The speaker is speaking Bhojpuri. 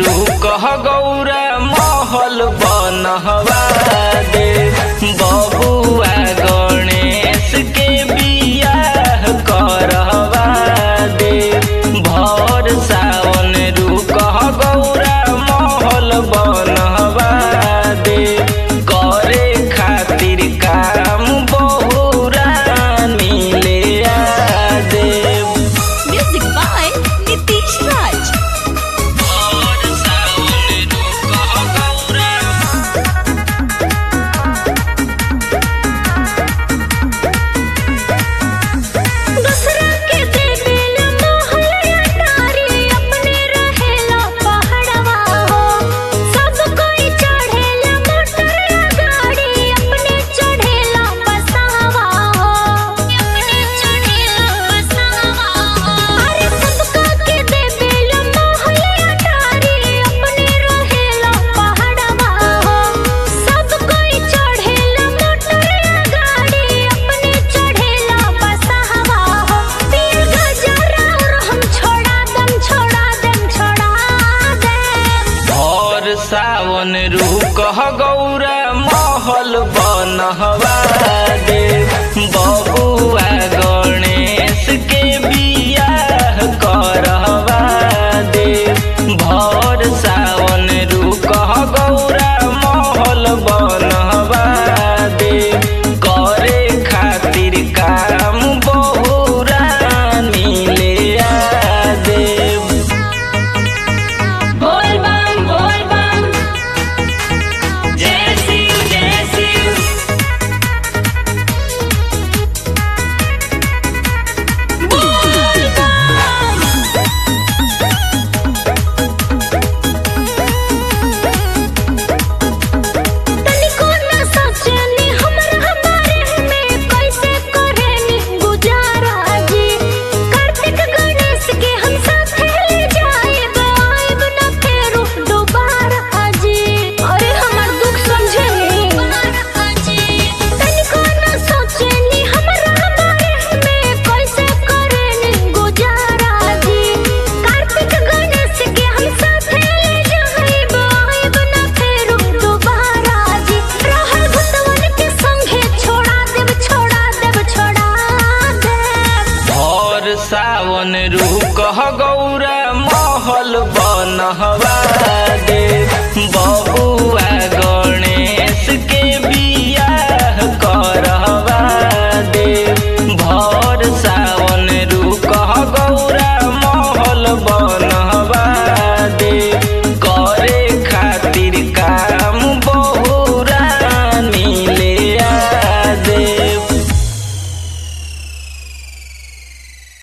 रुकह गौरा महल बनहवा दे बबुआ गणेश के बियाह करहवा दे भर सावन रुकह गौरा महल बनहवा दे करे खातिर काम बहुरा मिले आ देव Music by Nitish Raj. और सावन रुकह गौरा दूसरा के देवेला मोहलिया तारी अपने रहेला पहाड़वा हो सब कोई चढ़ेला मोटर गाड़ी अपने चढ़ेला बसहवा हो अपने चढ़ेला बसहवा हो अरे सबका के देवेला मोहलिया तारी अपने रहेला पहाड़वा हो सब कोई चढ़ेला मोटर गाड़ी अपने चढ़ेला बसहवा हो पीर गजरा और हम छोड़ा दम छोड़ा दम छोड़ा दे और सावन रुकह गौरा महल बनहवा